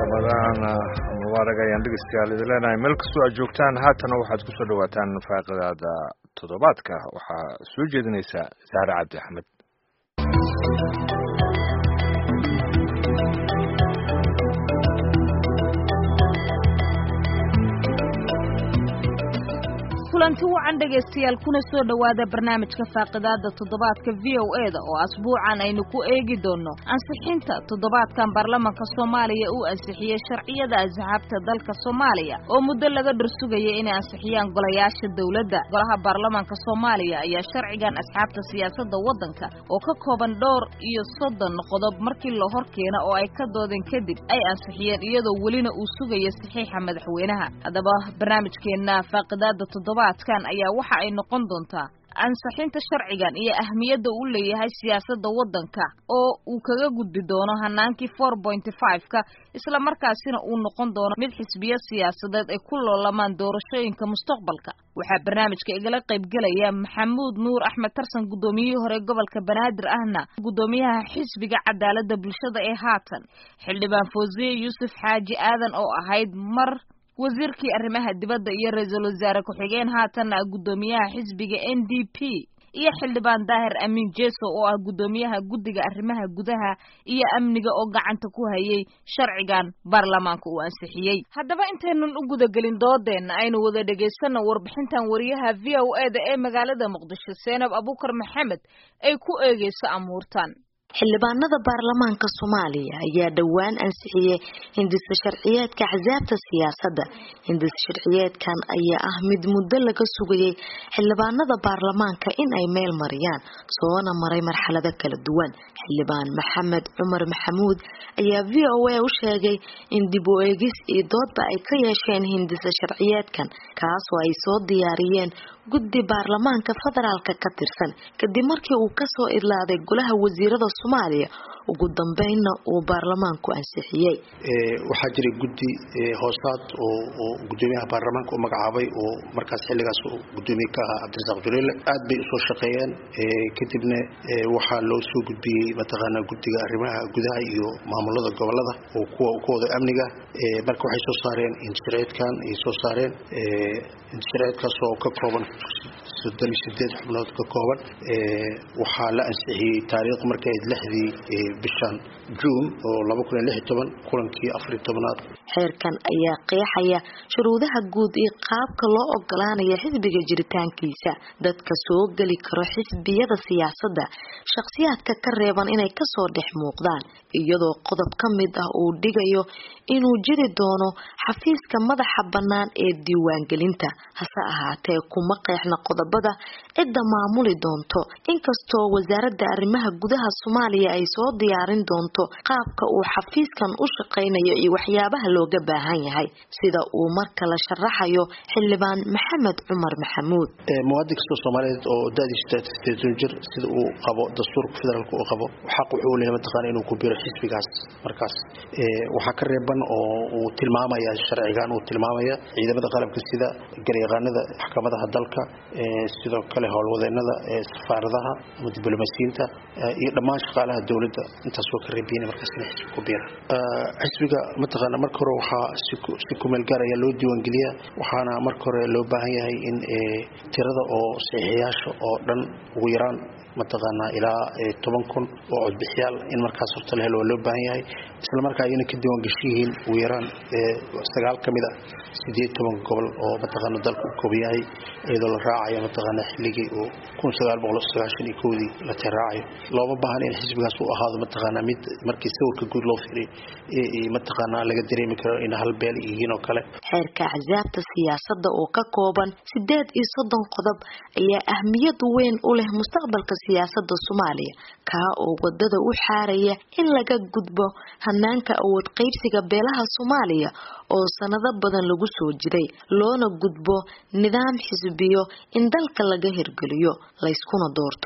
ramadaan mubaarag ayaan dhegeystayaal idin leenahay meel kastoo aad joogtaan haatana waxaad kusoo dhawaataan faaqidaada toddobaadka waxaa soo jeedinaysa saare cabdi axmed kulanti wacan dhegaystayaal kuna soo dhowaada barnaamijka faaqidaada toddobaadka v o e da oo asbuucan aynu ku eegi doonno ansixinta toddobaadkan baarlamanka soomaaliya uu ansixiyey sharciyada asxaabta dalka soomaaliya oo muddo laga dhursugaya inay ansixiyaan golayaasha dowladda golaha baarlamanka soomaaliya ayaa sharcigan asxaabta siyaasadda waddanka oo ka kooban dhowr iyo soddon qodob markii la hor keena oo ay ka doodeen kadib ay ansixiyeen iyadoo welina uu sugaya saxiixa madaxweynaha haddaba barnaamijkeenna faaqidaada toddobaad kan ayaa waxa ay noqon doontaa ansixinta sharcigan iyo ahmiyadda uu leeyahay siyaasadda waddanka oo uu kaga gudbi doono hanaankii four pointy five-ka isla markaasina uu noqon doono mid xisbiyo siyaasadeed ay ku loolamaan doorashooyinka mustaqbalka waxaa barnaamijka igala qaybgelaya maxamuud nuur axmed tarsan guddoomiyihii hore gobolka banaadir ahna guddoomiyaha xisbiga cadaaladda bulshada ee haatan xildhibaan foosiye yuusuf xaaji aadan oo ahayd mar wasiirkii arrimaha dibadda iyo ra-iisul wasaare ku-xigeen haatanna ah guddoomiyaha xisbiga n d p iyo xildhibaan daahir amiin jeso oo ah guddoomiyaha guddiga arrimaha gudaha iyo amniga oo gacanta ku hayay sharcigan baarlamaanka uu ansixiyey haddaba intaynan u gudagelin doodeenna aynu wada dhegaysanno warbixintan wariyaha v o e da ee magaalada muqdisho seenab abuukar maxamed ay ku eegeyso amuurtan xildhibaanada baarlamaanka soomaaliya ayaa dhowaan ansixiyey hindisa sharciyeedka axsaabta siyaasadda hindisa sharciyeedkan ayaa ah mid muddo laga sugayay xildhibaanada baarlamaanka in ay meel mariyaan soona maray marxalado kala duwan xildhibaan maxamed cumar maxamuud ayaa v o a u sheegay in dib u eegis iyo doodba ay ka yeesheen hindisa sharciyeedkan kaasoo ay soo diyaariyeen guddi baarlamaanka federaalka ka tirsan kadib markii uu kasoo idlaaday golaha wasiirada soomaaliya ugu dambeynna uu baarlamaanku ansixiyey waxaa jiray guddi hoosaad oo gudoomiyaha baarlamaanka u magacaabay oo markaas xilligaas gudoomiye ka ahaa cabdirasaaq juleele aad bay usoo shaqeeyeen kadibna waxaa loo soo gudbiyey mataqaanaa guddiga arrimaha gudaha iyo maamulada gobolada oo kuwa kuwooda amniga marka waxay soo saareen inshareedkan ay soo saareen inshareedkaas oo ka kooban soddon iyo sideed xubnood ka kooban waxaa la ansixiyey taariikh markay ayd lixdii bishan juun oo laba kun iyo lix iyo toban kulankii afariyo tobanaad xeerkan ayaa qeexaya shuruudaha guud iyo qaabka loo ogolaanaya xisbiga jiritaankiisa dadka soo geli karo xisbiyada siyaasadda shakhsiyaadka ka reeban inay kasoo dhex muuqdaan iyadoo qodob ka mid ah uu dhigayo inuu jiri doono xafiiska madaxa bannaan ee diiwaangelinta hase ahaatee kuma qeexna qodobada cidda maamuli doonto inkastoo wasaaradda arrimaha gudaha soomaaliya ay soo diyaarin doonto qaabka uu xafiiskan u shaqaynayo iyo waxyaabaha looga baahan yahay sida uu marka la sharaxayo xildhibaan maxamed cumar maxamuud muwaadin kastoo soomaaliyeed oo dadiisan jir sida uu qabo dastuurka federaalk uu qabo xaq wuxuu leeyahay mataqaana inuu ku biro xisbigaas markaas waxaa ka reeban oo uu tilmaamaya sharcigan uu tilmaamaya ciidamada qalabka sida garyaqaanada maxkamadaha dalka sidoo kale howlwadeenada safaaradaha ama diblomaasiyiinta iyo dhammaan shaqaalaha dowladda intaas waa ka reebiyen markaas inay xisbi ku biiraan xisbiga mataqaana marka hore waxaa si kumeel gaar ayaa loo diiwaangeliyaa waxaana marka hore loo baahan yahay in tirada oo saxiixiyaasha oo dhan ugu yaraan mataqaanaa ilaa toban kun oo codbixiyaal in markaas horta la helo waa loo baahan yahay isla markaa ayna ka diiwaan gashan yihiin ugu yaraan sagaal ka mid a sideed toban gobol oo mataqaana dalka u kooban yahay iyadoo la raacayo mataqaana xilligii uu kun sagaal boqol sagaashan iyo kowdii la tiraacayo looma baahan in xisbigaas uu ahaado mataqaana mid markii sawirka guud loo fiiriy mataqaana laga dareemi karo in hal beel yihiin oo kale xeerka axsaabta siyaasadda oo ka kooban sideed iyo soddon qodob ayaa ahmiyad weyn u leh mustaqbalka siyaasada soomaaliya kaa oo wadada u xaaraya in laga gudbo hanaanka awood qaybsiga beelaha soomaaliya oo sanado badan lagu soo jiray loona gudbo nidaam xisbiyo in dalka laga hirgeliyo layskuna doorto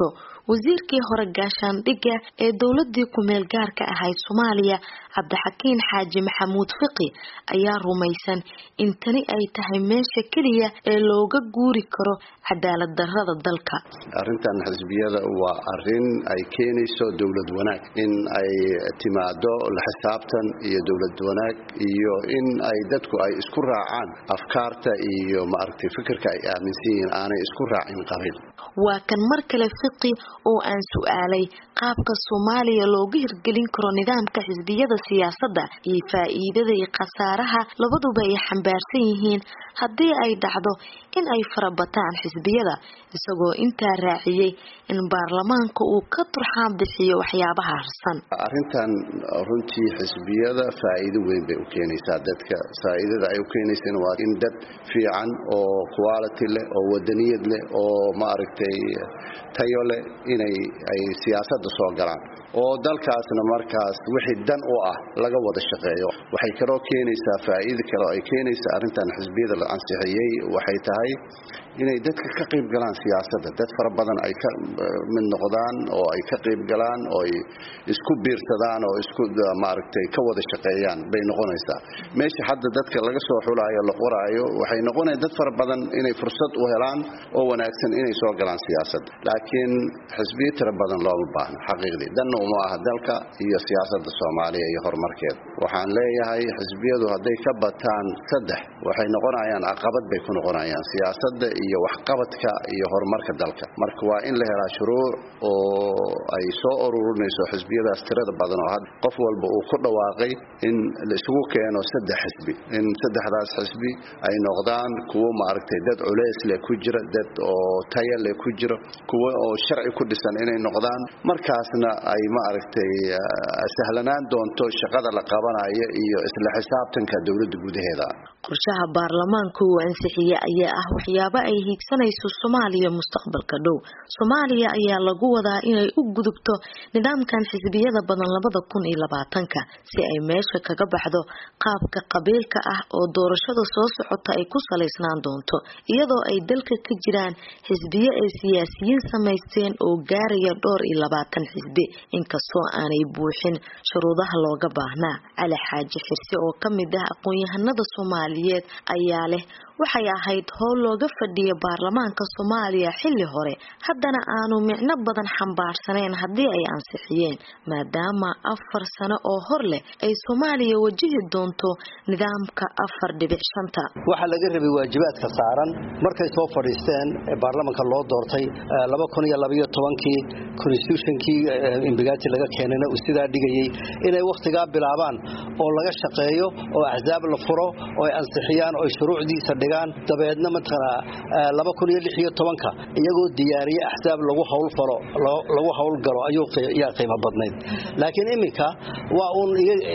wasiirkii hore gaashaandhigga ee dowladii ku-meel gaarka ahayd soomaaliya cabdixakiin xaaji maxamuud fiqi ayaa rumaysan in tani ay tahay meesha keliya ee looga guuri karo cadaalad darada dalka arrintan xisbiyada waa arin ay keenayso dowlad wanaag in ay timaado la xisaabtan iyo dowlad wanaag iyo in ay dadku ay isku raacaan afkaarta iyo maaragtay fikirka ay aaminsan yihiin aanay isku raacin qabiil waa kan mar kale fiqi oo aan su-aalay qaabka soomaaliya looga hirgelin karo nidaamka xisbiyada siyaasadda iyo faa-iidada iyo khasaaraha labaduba ay xambaarsan yihiin haddii ay dhacdo in ay farabataan xisbiyada isagoo intaa raaciyey in baarlamaanka uu ka turxaan bixiyo waxyaabaha harsan arrintan runtii xisbiyada faa-iido weyn bay u keenaysaa dadka faa-iidada ay u keenaysana waa in dad fiican oo quality leh oo wadaniyad leh oo maaragtay tayo leh inay ay siyaasadda soo galaan oo dalkaasna markaas wixii dan u ah laga wada shaqeeyo waxay kaloo keenaysaa faa-iida kale oo ay keenaysaa arrintan xisbiyada la ansixiyey waxay tahay inay dadka ka qayb galaan siyaasadda dad fara badan ay ka mid noqdaan oo ay ka qayb galaan oo ay isku biirsadaan oo isku maaragtay ka wada shaqeeyaan bay noqonaysaa meesha hadda dadka laga soo xulaayo la qoraayo waxay noqonaya dad fara badan inay fursad u helaan oo wanaagsan inay soo galaan siyaasadda laakiin xisbiyo tiro badan looma baahno xaqiiqdii danna uma aha dalka iyo siyaasadda soomaaliya iyo horumarkeeda waxaan leeyahay xisbiyadu hadday ka bataan saddex waxay noqonayaan caqabad bay ku noqonayaan siyaasadda iyo waxqabadka iyo horumarka dalka marka waa in la helaa shuruuc oo ay soo ururinayso xisbiyadaas tirada badan oo had qof walba uu ku dhawaaqay in la isugu keeno saddex xisbi in saddexdaas xisbi ay noqdaan kuwo maaragtay dad culeys leh ku jira dad oo taya leh ku jira kuwo oo sharci ku dhisan inay noqdaan markaasna ay maaragtay sahlanaan doonto shaqada la qabanayo iyo isla xisaabtanka dowladda gudaheeda qorshaha baarlamaanka uu ansixiyey ayaa ah waxyaabo ay hiigsanayso soomaaliya mustaqbalka dhow soomaaliya ayaa lagu wadaa inay u gudubto nidaamkan xisbiyada badan labada kun iyo labaatanka si ay meesha kaga baxdo qaabka qabiilka ah oo doorashada soo socota ay ku salaysnaan doonto iyadoo ay dalka ka jiraan xisbiyo ay siyaasiyiin samaysteen oo gaaraya dhowr iyo labaatan xisbi inkastoo aanay buuxin shuruudaha looga baahnaa cali xaaji xirse oo kamid ah aqoon-yahanada soomaaliyeed ayaa leh waxay ahayd howl looga fadhiya baarlamaanka soomaaliya xilli hore haddana aanu micno badan xambaarsanayn haddii ay ansixiyeen maadaama afar sano oo hor leh ay soomaaliya wajihi doonto nidaamka afar dhibic shanta waxaa laga rabay waajibaadka saaran markay soo fadhiisteen baarlamanka loo doortay laba kun iyo labaiyo tobankii constitutionkii imbigaati laga keenayna uu sidaa dhigayey inay wakhtigaa bilaabaan oo laga shaqeeyo oo axsaab la furo oo ay ansixiyaan oo ay shuruucdiisa dhigaan dabeedna mataqanaa laba kun iyo lix iyo tobanka iyagoo diyaariye axsaab lagu hawlfalo lagu hawlgalo ayuu yaa qiimo badnayd laakiin iminka waa uun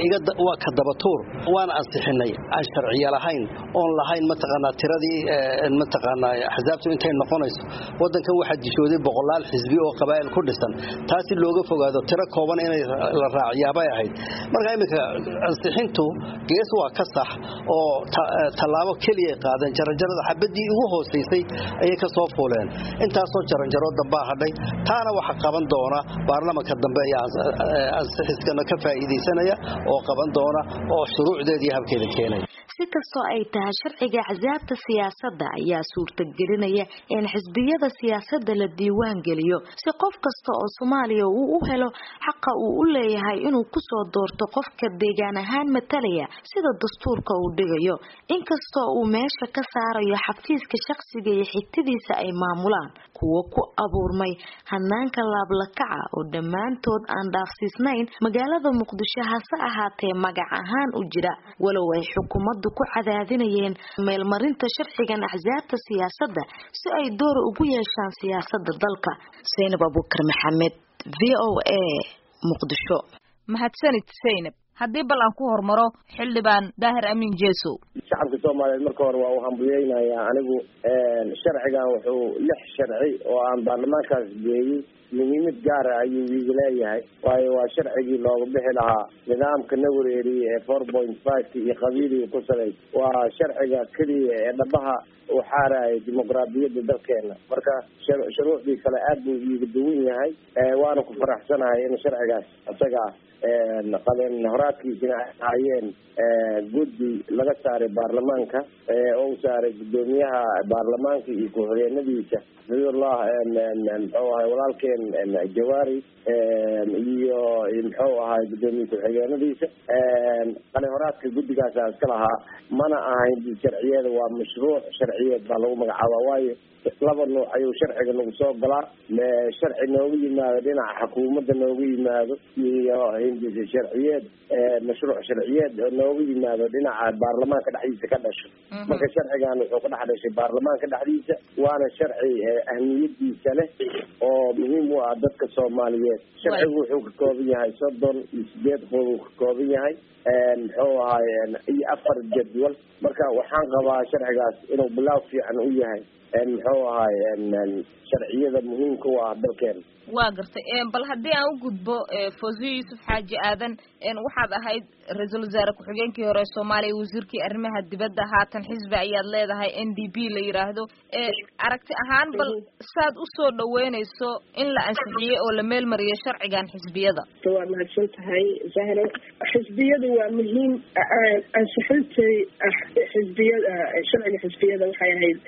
waa ka dabatuur waan ansixinay aan sharciya lahayn oon lahayn mataqaanaa tiradii mataqaanaa axsaabtu intay noqonayso wadankan waxaa dishooday boqolaal xisbi oo qabaa'il ku dhisan taasi looga fogaado tiro kooban inay la raaciyaabay ahayd marka iminka ansixintu gees waa ka sax oo tallaabo keliya qaadeen jaranjarada xabadii ugu hoosaysay ayay ka soo fuuleen intaasoo jaranjaro dambaa hadhay taana waxa qaban doona baarlamanka dambe ayaa ansixiskana ka faa'iidaysanaya oo qaban doona oo shuruucdeedii habkeeda keenaya si kastoo ay tahay sharciga axsaabta siyaasadda ayaa suurtagelinaya in xisbiyada siyaasadda la diiwaan geliyo si qof kasta oo soomaaliya uu u helo xaqa uu u leeyahay inuu kusoo doorto qofka deegaan ahaan matalaya sida dastuurka uu dhigayo inkastoo uu meesha ka saarayo xafiiska shaqsiga iyo xigtadiisa ay maamulaan kuwo ku abuurmay hanaanka laablakaca oo dhammaantood aan dhaafsiisnayn magaalada muqdisho hase ahaatee magac ahaan u jira walow ay xukuumaddu ku cadaadinayeen meelmarinta sharcigan axsaabta siyaasadda si ay door ugu yeeshaan siyaasadda dalka saynab abuukar maxamed v o a muqdisho mahadsanid saynab haddii bal aan ku hormaro xildhibaan daahir amiin jeesow shacabka soomaaliyeed marka hore waa u hambuyeynayaa anigu sharcigan wuxuu lix sharci oo aan baarlamaankaas geeyey muhiimad gaara ayuu iiga leeyahay waayo waa sharcigii looga bixi lahaa nidaamka nawareeriye ee four point fiveka iyo qabiiliga ku salay waa sharciga keliya ee dhabaha uu xaaraya dimuqraadiyadda dalkeena marka shuruucdii kale aad buu iiga duwan yahay waana ku faraxsanahay in sharcigaas isaga qaben horaadkiisina ay ahaayeen guddi laga saaray baarlamaanka oo u saaray guddoomiyaha baarlamaanka iyo ku-xigeenadiisa xafidullah muxuu ahay walaalkeen jawaari iyo muxuu ahay guddoomiye ku-xigeenadiisa qali horaadka guddigaasa iska lahaa mana ahayn sharciyeeda waa mashruuc sharciyeed baa lagu magacaaba waayo laba nuuc ayuu sharciga nagu soo galaa sharci nooga yimaado dhinaca xukuumadda nooga yimaado iyo hindisa sharciyeed mashruuc sharciyeed oo nooga yimaado dhinaca baarlamaanka dhexdiisa ka dhasho marka sharcigan wuxuu ka dhex dhashay baarlamaanka dhexdiisa waana sharci ahmiyadiisa leh oo muhiim u ah dadka soomaaliyeed sharcigu wuxuu ka kooban yahay soddon iyo sideed qodob uu ka kooban yahay muxuu ahay iyo afar jadwal marka waxaan qabaa sharcigaas inuu bilaaw fiican u yahay muxuu ahay sharciyada muhiimka u ah dalkeena waa gartay bal haddii aan u gudbo fawziyo yuusuf xaaji aadan waxaad ahayd ra-iisul wasaare ku-xigeenkii hore soomaaliya wasiirkii arrimaha dibadda haatan xisbi ayaad leedahay n d p la yidhaahdo aragti ahaan bal saad usoo dhaweynayso in la ansixiyey oo la meelmariyo sharcigan xisbiyada waa mahadsan tahay zahro xisbiyadu waa muhiim ansixintay xisbiyada sharciga xisbiyada waxay ahayd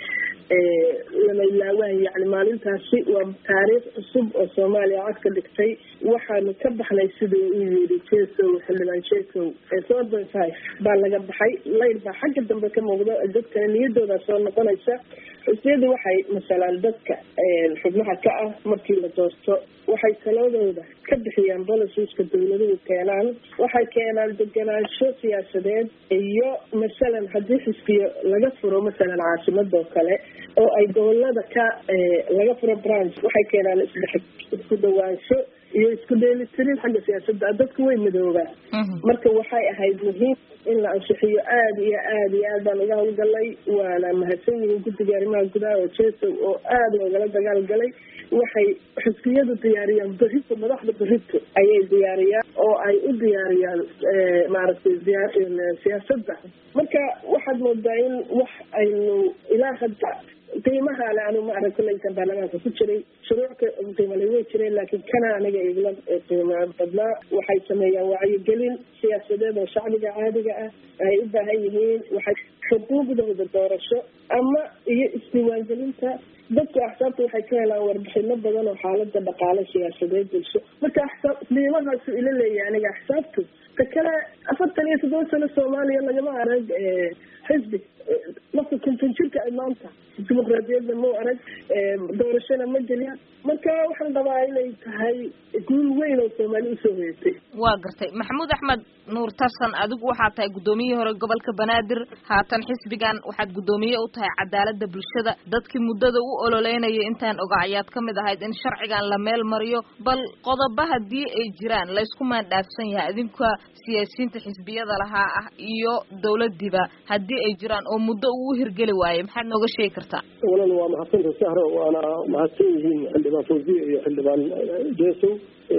lama ilaawaan yani maalintaasi waa taariikh cusub oo soomaaliya cod ka dhigtay waxaanu ka baxnay siduu u yidhi jesow xildhibaan jesow four point five baa laga baxay layl baa xagga dambe ka muuqda dadkana niyadooda soo noqonaysa xisbiyadu waxay masalaan dadka xubnaha ka ah markii la doorto waxay taladooda ka bixiyaan boliciska dawladuhu keenaan waxay keenaan deganaansho siyaasadeed iyo masalan haddii xisbiyo laga furo masalan caasimadoo kale oo ay gobolada ka laga furo branch waxay keenaan isdhex isku dhawaansho iyo isku dheelitirin xagga siyaasadda dadku way madoobaan marka waxay ahayd muhiim in la ansixiyo aada iyo aada iyo aad baan uga hawlgalay waana mahadsan yihiin guddiga arrimaha gudaha oo jesow oo aada loogala dagaal galay waxay xisbiyadu diyaariyaan berito madaxda berito ayay diyaariyaan oo ay u diyaariyaan maaragtay siyaasadda marka waxaad moodaa in wax aynu ilaa hadda qiimaha le anu maarag kulaysan baarlamaanka ku jiray shuruucka qiimale way jireen laakiin kana aniga igla qiimo badnaa waxay sameeyaan wacyigelin siyaasadeed oo shacbiga caadiga ah ay u baahan yihiin waxay xuquuqdooda doorasho ama iyo isdiiwaangelinta dadku axsaabta waxay ka helaan warbixino badan oo xaalada dhaqaale siyaasadeed bulsho marka axsaab qiimahaasu ila leeyahay aniga axsaabtu ta kale afartan iyo toddoba sano soomaaliya lagama arag xisbi marka konton jirka ay maanta dimuqraadiyadda mau arag doorashona ma gelin marka waxaan rabaa inay tahay guul weyn oo soomaali usoo hoyatay waa gartay maxamuud axmed nuur tarsan adigu waxaad tahay guddoomiyihii hore gobolka banaadir haatan xisbigan waxaad guddoomiye u tahay cadaalada bulshada dadkii muddada u ololeynaya intaan oga ayaad ka mid ahayd in sharcigan la meel mariyo bal qodobo haddii ay jiraan laysku maandhaafsan yahay idinka siyaasiyiinta xisbiyada lahaa ah iyo dawladiiba haddii ay jiraan oo muddo uu hirgeli waaye maxaad nooga sheegi kartaa walal waa mahadsanta sahro waana mahadsan yihiin xildhibaan fawziya iyo xildhibaan jesow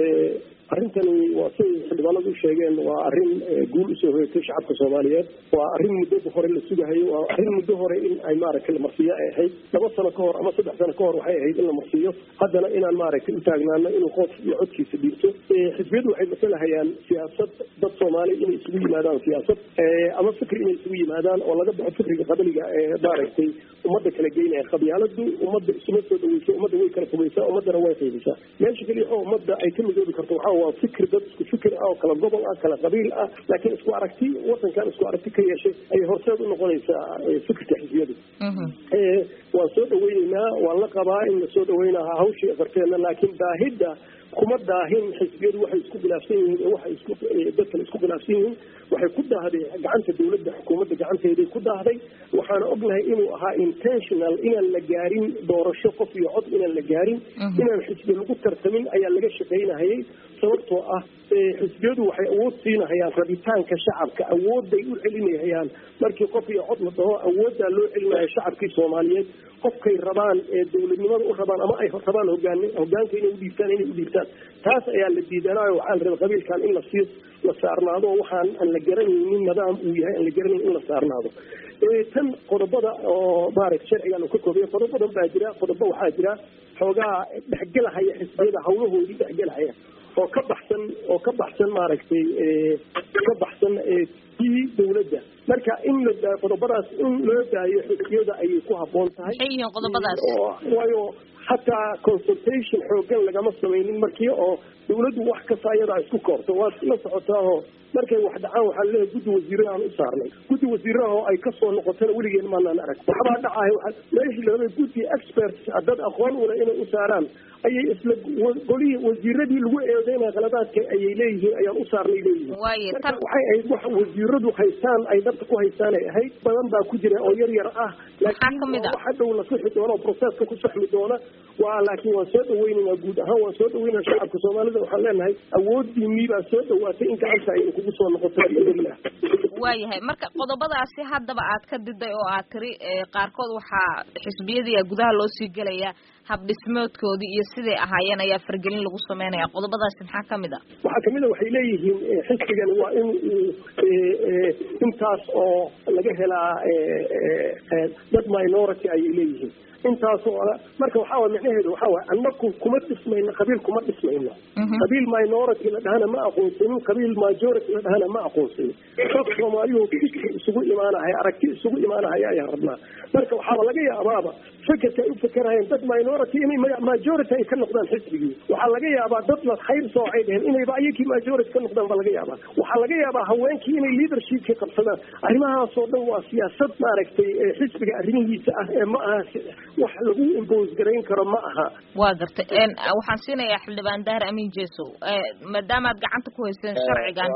arrintani waa siday xildhibaanadu u sheegeen waa arrin guul usoo hoyatay shacabka soomaaliyeed waa arrin muddo hore la sugahayo waa arrin muddo hore in ay maaragtay la marsiiyo ay ahayd laba sano ka hor ama saddex sano ka hor waxay ahayd in la marsiiyo haddana inaan maaragtay u taagnaano inuu qof iyo codkiisa dhiibto xisbiyadu waxay masalahayaan siyaasad dad soomaali inay isugu yimaadaan siyaasad ama fikri inay isugu yimaadaan oo laga baxo fikriga qabiliga ee maaragtay ummadda kala geynaya qabyaaladu ummadda isuma soo dhaweysa ummadda way kala fogeysaa ummaddana way qaybisaa meesha keliya oo ummadda ay ka midoobi karto waxaa waa fikir dad isku fikir ah oo kala gobol ah kala qabiil ah laakiin isku aragti wadankan isku aragti ka yeeshay ayay horseed u noqonaysaa fikirka xisbiyadu waan soo dhaweyneynaa waan la qabaa in lasoo dhaweynaa hawshii afarteena laakiin baahidda kuma daahin xisbiyadu waxay isku khilaafsan yihiin ee waxay isku dadkan isku khilaafsan yihiin waxay ku daahday gacanta dowladda xukuumadda gacanteeday ku daahday waxaana ognahay inuu ahaa intentional inaan la gaarin doorasho qof iyo cod inaan la gaarin inaan xisbi lagu tartamin ayaa laga shaqaynahayay sababtoo ah xisbiyadu waxay awood siinahayaan rabitaanka shacabka awooday u celinahayaan markii qof iyo cod la dhaho awooddaa loo celinaya shacabkii soomaaliyeed qofkay rabaan ee dowladnimada u rabaan ama ay rabaan hogaan hogaanka inay udhiibtaan inay udhiibtaan taas ayaa la diidanaayo waxaa la raba qabiilkan in lasii la saarnaado waxaan aan la garanaynin nidaam uu yahay aan la garanayn in la saarnaado tan qodobada oo maaragta sharcigan uu ka koobaya qodob badan baa jira qodobo waxaa jira xoogaa dhexgelahaya xisbiyada hawlahoodii dhexgelahaya oo ka baxsan oo ka baxsan maaragtay ka baxsan tii dowladda marka in la qodobadaas in loo daayo xisbiyada ayay ku habboon tahay maxay yihiin qodobadaas waayo hataa consultation xoogan lagama samaynin markii oo dawladdu wax kasta ayadaa isku koobto waad la socotaa oo markay wax dhacaan waxaa laleeyahay guddi wasiiraha aan u saarnay guddi wasiiraha oo ay kasoo noqotana weligeen maanaan arag waxbaa dhacahay waa meeshii larabay guddi experts dad aqoon ula inay u saaraan ayay isla golihii wasiiradii lagu eedeynaya qaladaadka ayay leeyihiin ayaan u saarnay leeyihiin marka waxay ahayd wax wasiiradu haystaan ay dabka ku haystaan ay ahayd badan baa ku jira oo yar yar ah laakiin wax hadhow la sixi doona oo proceska ku saxmi doona waa laakiin waan soo dhaweynaynaa guud ahaan waan soo dhaweynaa shacabka soomaalida waxaan leenahay awoodii miibaa soo dhawaatay in gacanta aynu kugu soo noqoto biidnillah waayahay marka qodobadaasi haddaba aad ka diday oo aad tiri qaarkood waxaa xisbiyadii gudaha loo sii gelaya habdhismoodkoodii iyo siday ahaayeen ayaa fargelin lagu sameynaya qodobadaasi maxaa kamid a waxaa kamid a waxay leeyihiin xisbigan waa in uu intaas oo laga helaa dad minority ayay leeyihiin intaas oo marka waxaa waay micnaheedu waxaa waay annaku kuma dhismayno qabiil kuma dhismayno qabiil minority la dhahana ma aqoonsanin qabiil majority la dhahana ma aqoonsanin dad soomaaliyu fikir isugu imaanahaya aragti isugu imaanahaya ayaan rabnaa marka waxaaba laga yaabaaba fekerka ay u fekerayeen dad minority inay majority ay ka noqdaan xisbigii waxaa laga yaabaa dad la khayr soocay dheheen inayba ayakii majority ka noqdaan baa laga yaabaa waxaa laga yaabaa haweenkii inay leadershipka qabsadaan arrimahaasoo dhan waa siyaasad maaragtay xisbiga arrimihiisa ah ee ma aha wax lagu impose garayn karo ma aha waa gartay waxaan siinayaa xildhibaan dahar amin jesow maadaamaad gacanta ku hayseen sharcigan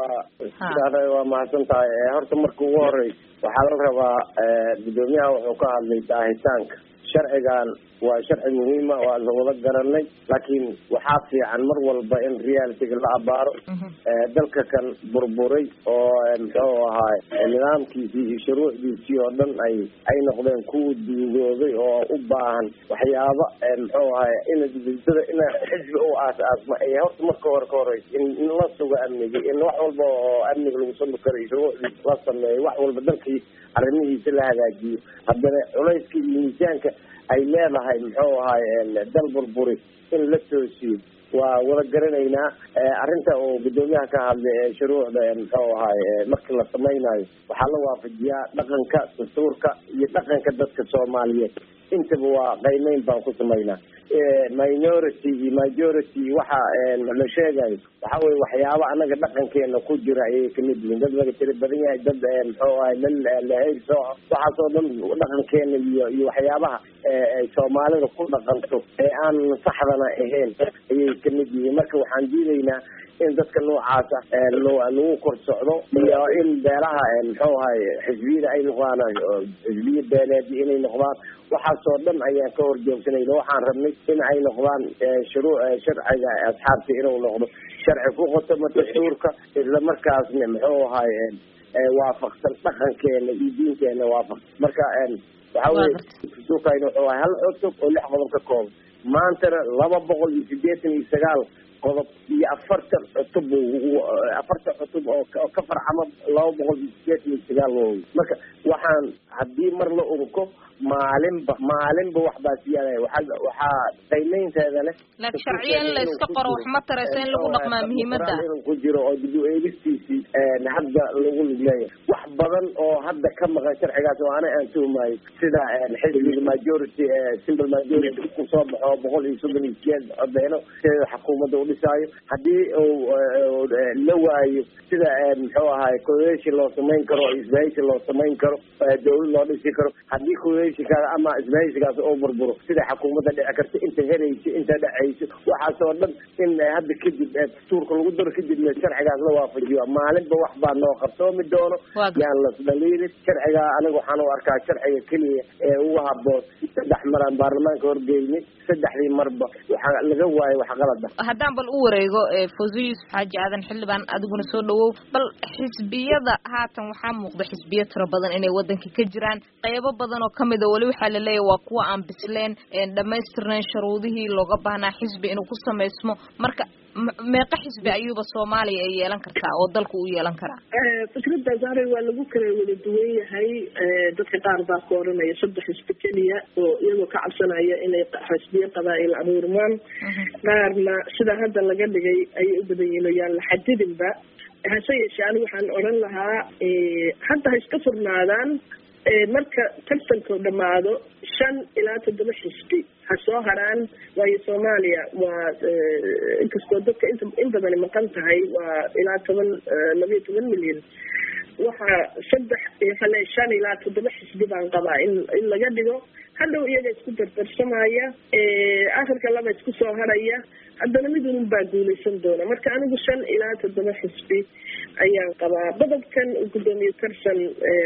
waa mahadsan tahay horta marka ugu horeysa waxaa la rabaa guddoomiyaha wuxuu ka hadlay daahitaanka sharcigan waa sharci muhiima waa la wada garanay laakiin waxaa fiican mar walba in realityga la abaaro dalka kan burburay oo muxuu ahaay nidaamkiisii iyo shuruucdiisii oo dhan ay ay noqdeen kuwa duugooday oo u baahan waxyaaba muxuu ahaay in dada in xisbi u aas-aasma ay horta marka hore ka horeysa in la sugo amniga in wax walba oo amniga lagu sami karo iyo shuruucdiisa la sameeyo wax walba dalkii arrimihiisa la hagaajiyo haddana culayska iyo miisaanka ay leedahay muxuu ahaay dal burburi in la toosiyo waa wada garanaynaa arrinta uu guddoomiyaha ka hadlay ee shuruucda muxuu ahaay markii la samaynayo waxaa la waafajiyaa dhaqanka dastuurka iyo dhaqanka dadka soomaaliyeed intaba waa qaymeyn baan ku samaynaa minority iyo majority waxa la sheegayo waxa weye waxyaaba anaga dhaqankeena ku jira ayay kamid yihiin dad laga tiri badan yahay dad muxuu ahay lahayr sooco waxaasoo dhan dhaqankeena iyo iyo waxyaabaha ay soomaalida ku dhaqanto ee aan saxdana ahayn ayay kamid yihiin marka waxaan diidaynaa in dadka noocaasa lagu kor socdo iyo in beelaha muxuu ahay xisbiyada ay noqdaan xisbiya beeleedi inay noqdaan waxaasoo dhan ayaan ka horjoogsanayna waxaan rabnay in ay noqdaan shuruu sharciga asxaabta inuu noqdo sharci ku qotoma dastuurka isla markaasna muxuu ahay waafaqsan dhaqankeena iyo diinteena waafaqsan marka waxa weye dastuurkayna wuxuu ahay hal cutub oo lix qodob ka kooban maantana laba boqol iyo sideetan iyo sagaal qodob iyo afartan cutub afartan cutub oo ka farcama laba boqol iyo sideetan iyo sagaal woowy marka waxaan haddii mar la urko maalinba maalinba waxbaa siyaadaya waxaa waxaa qiimeynteeda leh laakiin sharciya in la iska qoro wax ma taraysa in lagu dhaqmaa muhiimada inuu ku jiro oo dib u eegistiisii hadda lagu lug leeyahay wax badan oo hadda ka maqan sharcigaas oo ana aan tuhmayo sida xisbiga majority simple majority kusoo baxo boqol iyo soddon iyo sideed codeeno sideeda xukuumadda u dhisaayo haddii uu la waayo sida muxuu ahaay coalition loo samayn karo isbahaysi loo samayn karo dawlad loo dhisi karo haddii coalitionkaas ama isbahaysigaas oo burburo sida xukuumadda dhici karta inta herayso inta dhacayso waxaas oo dhan in hadda kadib dastuurka lagu daro kadibna sharcigaas la waafajiyo maalinba wax baa noo qarsoomi doono yaan las dhaliilin sharcigaa aniga waxaan u arkaa sharciga keliya ee ugu haboon saddex maraan baarlamaanka horgeynay saddexdii marba waxaa laga waayo wax qalada haddaan bal u wareego fawzo yuusuf xaaji aadan xildhibaan adiguna soo dhawow bal xisbiyada haatan waxaa muuqda xisbiyo tiro badan inay wadanka ka jiraan qeybo badan oo kamid a weli waxaa laleeyahy waa kuwa aan bisleen dhamaystirnayn sharuudihii looga baahnaa xisbi inuu ku samaysmo marka meeqa xisbi ayuuba soomaaliya ay yeelan kartaa oo dalku u yeelan karaa fikradda zahra waa lagu kala wada duwan yahay dadka qaar baa ka oranaya saddex xisbi keliya oo iyagoo ka cabsanaya inay xisbiyo qabaa'il abuurmaan qaarna sida hadda laga dhigay ayay u badan yihin oo yaan la xadidinba hase yeeshee ani waxaan odhan lahaa hadda ha iska furnaadaan marka tartanku dhamaado shan ilaa toddoba xisbi ha soo haraan waayo soomaaliya waa inkastoo dadka inta in badani maqan tahay waa ilaa toban labayo toban milyan waxaa saddex hale shan ilaa toddoba xisbi baan qabaa in in laga dhigo hadhow iyaga isku dardarsamaya akhirka laba isku soo haraya haddana mid unun baa guuleysan doona marka anigu shan ilaa toddoba xisbi ayaan qabaa qodobkan gudoomiye tarsan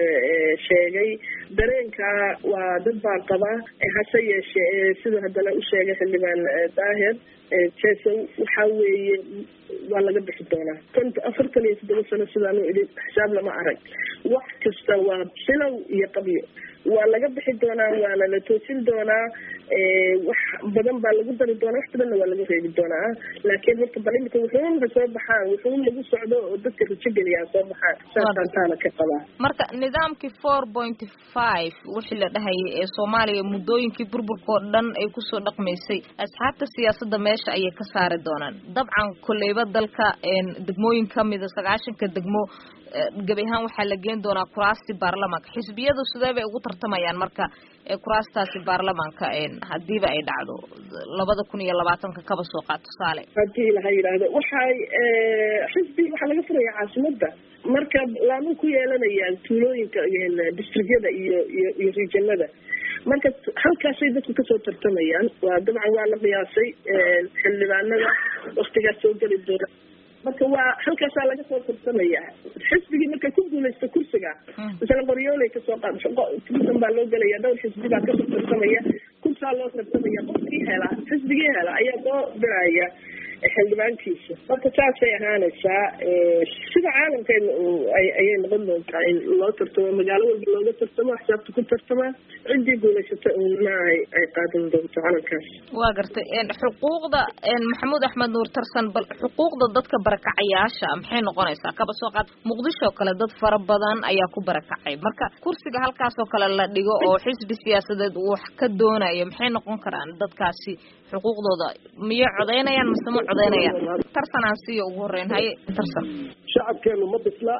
sheegay dareenkaa waa dad baan qabaa hase yeeshee siduu haddana u sheegay xildhibaan daahir jesow waxa weeye waa laga bixi doonaa konta afartan iyo toddoba sano sidaanu idhi xisaab lama arag wax kasta waa bilow iyo qabyo waa laga bixi doonaa waana la toosin doonaa wax badan baa lagu dari doonaa wax badanna waa laga reebi doonaa laakiin horta bal imika wuxuun ha soo baxaan wuxuun lagu socdo oo dadka rajo geliyaa soo baxaan saasaan taana ka qabaa marka nidaamkii four point five wixii la dhahayay ee soomaaliya muddooyinkii burburka oo dhan ay kusoo dhaqmaysay asxaabta siyaasadda meesha ayay ka saari doonaan dabcan kolleyba dalka degmooyin kamida sagaashanka degmo gebi ahaan waxaa la geen doonaa kuraastii baarlamaanka xisbiyadu sidee bay ugu tartamayaan marka kuraastaasi baarlamaanka hadiiba ay dhacdo labada kun iyo labaatanka kaba soo qaad tusaale hadii laha yidhaahdo waxay xisbi waxaa laga furaya caasimada marka laama ku yeelanayaan tuulooyinka districtyada iyo iyo iyo regionada marka halkaasay dadku kasoo tartamayaan waa dabcan waa la qiyaasay xildhibaanada waktigaas soo geli doona marka waa halkaasaa laga soo tartamaya xisbigii marka ku guuleysta kursiga misale qoryooley kasoo qaadsan baa loo gelaya dhowr xisbi baa kasoo tartamaya kursaa loo tartamaya qofkii hela xisbigii hela ayaa soo diraya xildhibaankiisa marka saasay ahaanaysaa sida caalamkeena ayay noqon doontaa in loo tartamo magaalo walba looga tartamo xisaabta ku tartamaa ciddii guulaysata una ay qaadan doonto calankaas waa gartay xuquuqda maxamuud axmed nuur tarsan bal xuquuqda dadka barakacayaasha maxay noqonaysaa kaba soo qaad muqdisho oo kale dad fara badan ayaa ku barakacay marka kursiga halkaas oo kale la dhigo oo xisbi siyaasadeed uu wax ka doonayo maxay noqon karaan dadkaasi xuquuqdooda miyay codeynayaan mise ma codeynayaan tarsan aan siiya ugu horeyn haye tarsan shacabkeenu ma bisla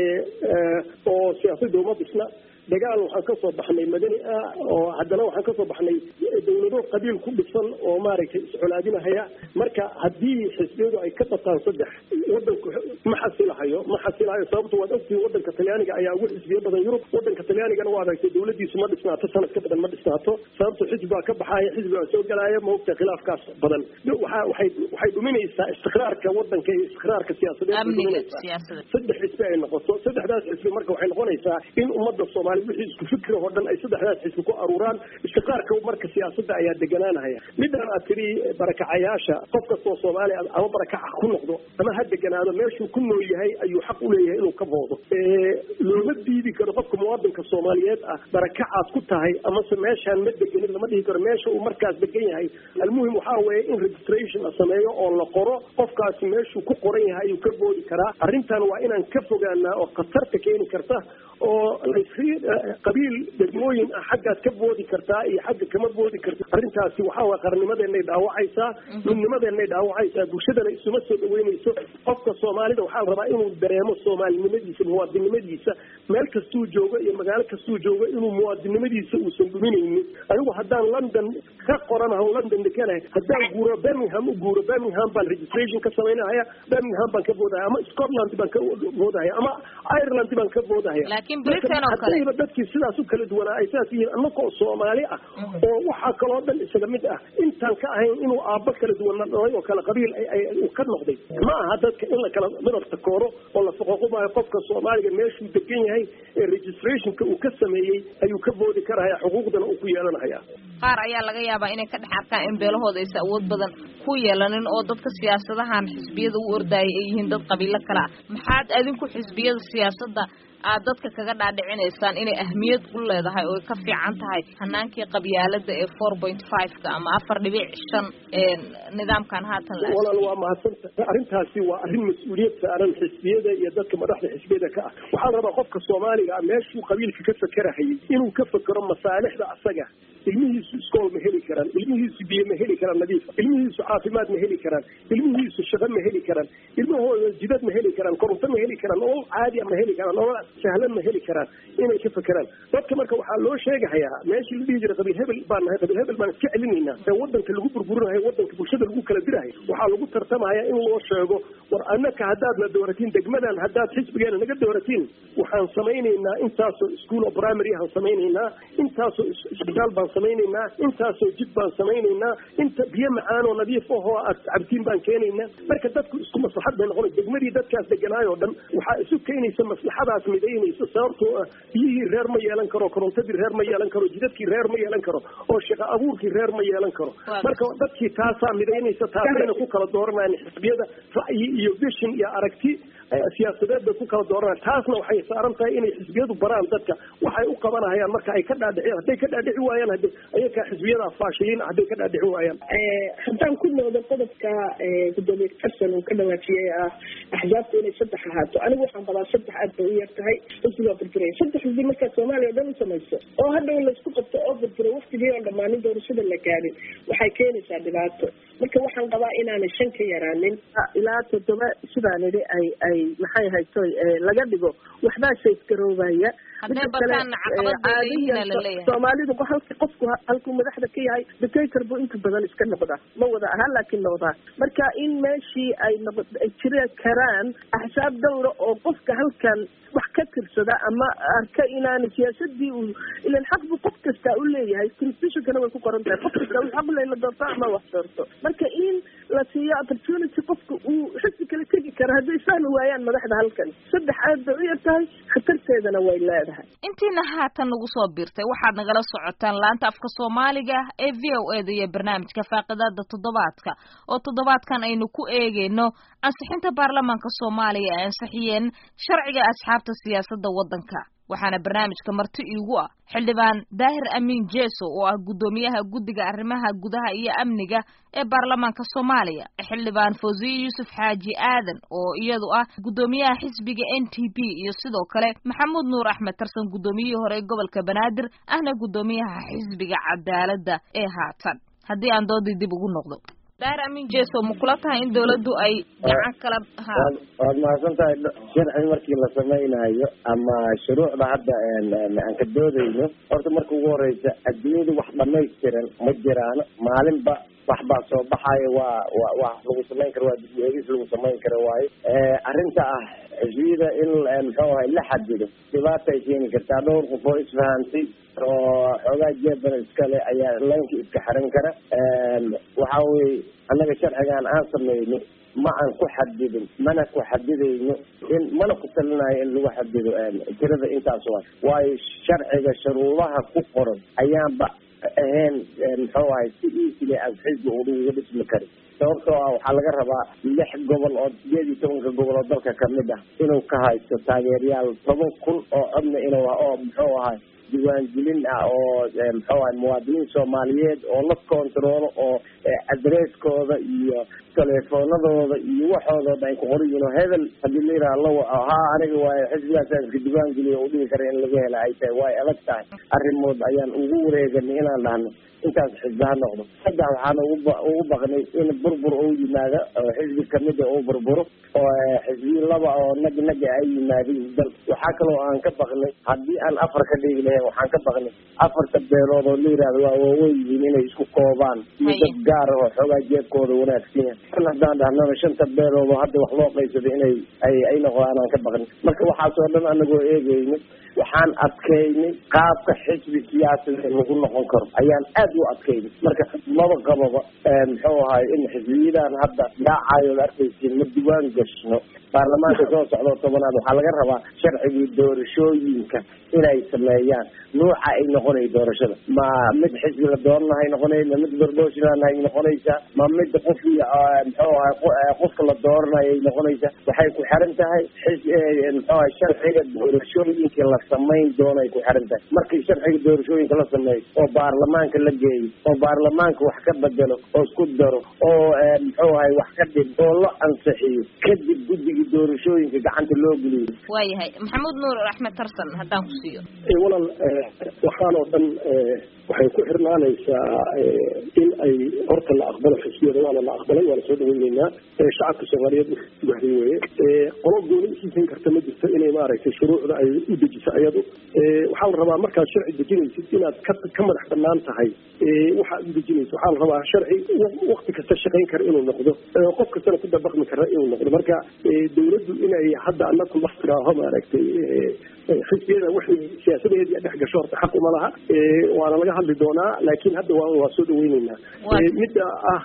oo siyaasadda uma bisla dagaal waxaan ka soo baxnay madani ah oo haddana waxaan ka soo baxnay dawlado qabiil ku dhisan oo maaragtay iscolaadinahaya marka haddii xisbiyadu ay ka bataan saddex wadanku ma xasilahayo ma xasilahayo sababto waad ogtihiin wadanka talyaaniga ayaa ugu xisbiyo badan yurub wadanka talyaanigana waa aragtay dawladiisu ma dhisnaato sanad ka badan ma dhisnaato sababto xisbi baa ka baxaaya xisbi baa soo gelaya ma ogtahay khilaafkaas badan waxa waxay waxay dhuminaysaa istiqraarka wadanka iyo istiqraarka siyaasadeed saddex xisbi ay noqoto saddexdaas xisbi marka waxay noqonaysaa in ummadda soomaaliya wixii isku fikri oo dhan ay saddexdaas xisbi ku aruuraan istiqraarka marka siyaasadda ayaa deganaanahaya midaan aad tiri barakacayaasha qof kastoo soomaaliya ama barakaca ku noqdo ama ha deganaado meeshuu ku nool yahay ayuu xaq u leeyahay inuu ka boodo looma diidi karo qofka muwaadinka soomaaliyeed ah barakacaad ku tahay amase meeshaan ma degenin lama dhihi karo meesha uu markaas degan yahay almuhim waxaa weeye in registration la sameeyo oo la qoro qofkaasi meeshuu ku qoran yahay ayuu ka boodi karaa arrintan waa inaan ka fogaanaa oo khatarta keeni karta oo qabiil degmooyin ah xaggaad ka boodi kartaa iyo xagga kama boodi karta arrintaasi waxaa waye qarnimadeenay dhaawacaysaa midnimadeenay dhaawacaysaa bulshadana isuma soo dhaweynayso qofka soomaalida waxaa la rabaa inuu dareemo soomaalinimadiisa muwaadinimadiisa meel kastuu joogo iyo magaalo kastuu joogo inuu muwaadinimadiisa uusan dhuminaynin anigu haddaan london ka qoranaho london dekanahay haddaan guuro birmingham u guuro birmingham baan registration ka samaynahaya birmingham baan ka boodahaya ama scotland baan ka boodahaya ama ireland baan ka boodahaya laakiin britain oo kale haddayba dadkii sidaas u kala duwanaa ay saas yihiin annagoo soomaali ah oo waxaa kaloo dhan isaga mid ah intaan ka ahayn inuu aabbo kala duwana dhalay oo kala qabiil uu ka noqday ma aha dadka in la kala midabta kooro oo la faquuqubaayo qofka soomaaliga meeshuu degan yahay ee registrationka uu ka sameeyey ayuu ka boodi karahaya xuquuqdana uu ku yeelanahaya qaar ayaa laga yaabaa inay ka dhex arkaan in beelahooda aysa awood badan ku yeelanin oo dadka siyaasadahan xisbiyada u ordaayay ay yihiin dad qabiilo kale ah maxaad adinku xisbiyada siyaasadda aad dadka kaga dhaadhicinaysaan inay ahmiyad u leedahay oo ka fiican tahay hanaankii qabyaalada ee four point five-ka ama afar dhibic shan ee nidaamkan haatan la walaal waa mahadsanta arrintaasi waa arrin mas-uuliyad saaran xisbiyada iyo dadka madaxda xisbiyada ka ah waxaa la rabaa qofka soomaaliga ah meeshuu qabiilka ka fakerahayay inuu ka fekero masaalixda asaga ilmihiisu iskool ma heli karaan ilmihiisu biyo ma heli karaan nadiifa ilmihiisu caafimaad ma heli karaan ilmihiisu shaqo ma heli karaan ilmahooda jidad ma heli karaan koronto ma heli karaan nolol caadi ma heli karaan nolol sahlan ma heli karaan inay ka fekeraan dadka marka waxaa loo sheegahayaa meeshii la dhihi jiray qabiil hebel baan nahay qabiil hebel baan iska celinaynaa ee wadanka lagu burburinayo wadanka bulshada lagu kala dirahay waxaa lagu tartamaya in loo sheego war annaka haddaad na dooratiin degmadan haddaad xisbigeena naga dooratiin waxaan samaynaynaa intaasoo school of primary aan samaynaynaa intaasoo isbitaal baan samaynaynaa intaasoo jid baan samaynaynaa inta biyo macaan oo nadiif ahoo aad cabtiin baan keenaynaa marka dadku isku maslaxad bay noqonay degmadii dadkaas deganaayoo dhan waxaa isu keenaysa maslaxadaas midaynaysa sababtoo ah biyihii reer ma yeelan karo korontadii reer ma yeelan karo jidadkii reer ma yeelan karo oo shaqo abuurkii reer ma yeelan karo marka dadkii taasaa midaynaysa taasayna ku kala dooranayaan xisbiyada ra'yi iyo vision iyo aragti siyaasadeed bay ku kala dooranayaan taasna waxay saaran tahay inay xisbiyadu baraan dadka waxay u qabanahayaan marka ay ka dhaadhiciyaan hadday ka dhaadhici waayaan hade ayakaa xisbiyada faashiliin hadday ka dhaadhici waayaan haddaan ku noqdo qodobka gudoomiye xasan uu ka dhawaajiyey ah axsaabta inay saddex ahaato anigu waxaan qabaa saddex aad bay u yar tahay xisbigaa burburay saddex xisbi markaa soomaaliya o dhan u samayso oo hadhow laysku qabto oo burburay waktigii oo dhammaanin doorashada la gaadhin waxay keenaysaa dhibaato marka waxaan qabaa inaanay shan ka yaraanin ilaa toddoba sidaan idhi ay ay maxay hayto laga dhigo waxbaa saysgaroobaya soomaalidu halka qofku halkuu madaxda ka yahay dictator buu inta badan iska noqdaa ma wada ahaa laakiin noqdaa marka in meeshii ay noqo ay jiri karaan axsaab dawra oo qofka halkan wax ka tirsada ama arka inaana siyaasadii uu ilan xaq buu qof kastaa u leeyahay constitutionkana way ku qoran tahay qof kastaa uu xaq u leeyahay la doorto ama wax doorto marka in la siiyo opportunity qofka uu xisi kala tegi karo hadday fahmi waayaan madaxda halkan saddex aad bay u yar tahay khatarteedana way leedahay intiina haatan nagu soo biirtay waxaad nagala socotaan laanta afka soomaaliga ee v o e da iyo barnaamijka faaqidada toddobaadka oo toddobaadkan aynu ku eegeyno ansixinta baarlamaanka soomaaliya ay ansixiyeen sharciga asxaabta siyaasadda waddanka waxaana barnaamijka marti iigu ah xildhibaan daahir amiin jeso oo ah guddoomiyaha guddiga arrimaha gudaha iyo amniga ee baarlamaanka soomaaliya xildhibaan fawziye yuusuf xaaji aadan oo iyadu ah guddoomiyaha xisbiga n t p iyo sidoo kale maxamuud nuur axmed tarsan guddoomiyihii hore ee gobolka banaadir ahna guddoomiyaha xisbiga cadaaladda ee haatan haddii aan doodii dib ugu noqdo daahir amiin jeso ma kula tahay in dawladdu ay gacan kala waad mahadsan tahay sharci markii la samaynayo ama shuruucda hadda aan ka doodayno horta marka ugu horeysa adduunyada wax dhamaystiran ma jiraan maalinba wax baa soo baxayo waa wa wax lagu samayn karo waa dib eegis lagu samayn karo waayo arrinta ah xisbiyada in muxuu ahay la xadido dhibaata ay keeni kartaa dhowr qof oo isfahantay oo xoogaa jeebana iskale ayaa laynka iska xiran kara waxa weye annaga sharcigan aan samayno ma aan ku xadidin mana ku xadidayno in mana ku talinayo in lagu xadido tirada intaas waa waayo sharciga shuruudaha ku qoran ayaanba ahayn muxuu ahay si easily as xisbi uga dhismi karin sababtoo ah waxaa laga rabaa lix gobol oo sideed iyo tobanka gobol oo dalka kamid ah inuu ka haysto taageerayaal toban kun oo codna inuu oo muxuu ahay diiwaangelin ah oo muxuu ahay muwaadiniin soomaaliyeed oo la controlo oo adresskooda iyo teleefoonadooda iyo waxoodooda ay ku qoran yihiin oo hebel hadii la yidhaha la waco haa aniga waayo xisbigaas aan iska diiwaangeliyo oo dhihi kara in laga hela ay tahay way adag tahay arrimood ayaan ugu wareeganay inaan dhahno intaas xisbi ha noqdo saddex waxaan ugu ugu baqnay in burbur uu yimaado oo xisbi kamida uu burburo oo xisbiyi laba oo nag naga ay yimaadeen dal waxaa kaloo aan ka baqnay haddii aan afar ka dhigi lahayn waxaan ka baqnay afarta beelood oo la yihahdo waa waaweyn yihiin inay isku koobaan iyo dad gaar ah oo xoogaa jeebkooda wanaagsan yahay kan haddaan dhahnaba shanta beelood oo hadda wax loo qaybsaday inay ay ay noqdaan aan ka baqnay marka waxaas oo dhan anagoo eegeynay waxaan adkeynay qaabka xisbi siyaasadeed lagu noqon karo ayaan aad u adkeynay marka maba qababa muxuu ahay in xisbiyadan hadda dhaacayo la arkaysiin ma diwaan gashno baarlamaanka soo socdo tobanaad waxaa laga rabaa sharcigii doorashooyinka inay sameeyaan nuuca ay noqonay doorashada ma mid xisbi la dooranahay noqonay ma mid barboshilan ay noqonaysaa ma mid qof muxuu ahay qofka la dooranayo ay noqonaysaa waxay ku xiran tahay xis muxuu ahay sharciga doorashooyinka la samayn doono ay ku xiran tahay markii sharciga doorashooyinka la sameeyo oo baarlamaanka la geeyo oo baarlamaanka wax ka bedelo oo isku daro oo muxuu ahay wax ka dhib oo la ansixiyo kadib guddiga doorashooyinka gacanta loo geliyo waayahay maxamuud nuur axmed tarsan haddaan ku siiyo walaal waxaan oo dhan waxay ku xirnaanaysaa in ay horta la aqbalo xisbiyada waana la aqbalay waana soo dhaweyneynaa shacabka soomaaliyeed wahday weye qolo gooni isiisan karta ma jirto inay maaragtay shuruucda ay u dejiso ayadu waxaa la rabaa markaad sharci dejinaysid inaad ka ka madax banaan tahay waxaad u dejinaysa waxaa la rabaa sharci wakti kasta shaqayn kara inuu noqdo qof kastana ku dabaqmi kara inuu noqdo marka dawladdu inay hadda anaku laftiraaho maaragtay xisbiyada waxay siyaasadeedii dhex gasho horta xaq uma laha waana laga hadli doonaa laakiin hadda waa waa soo dhaweyneynaa midda ah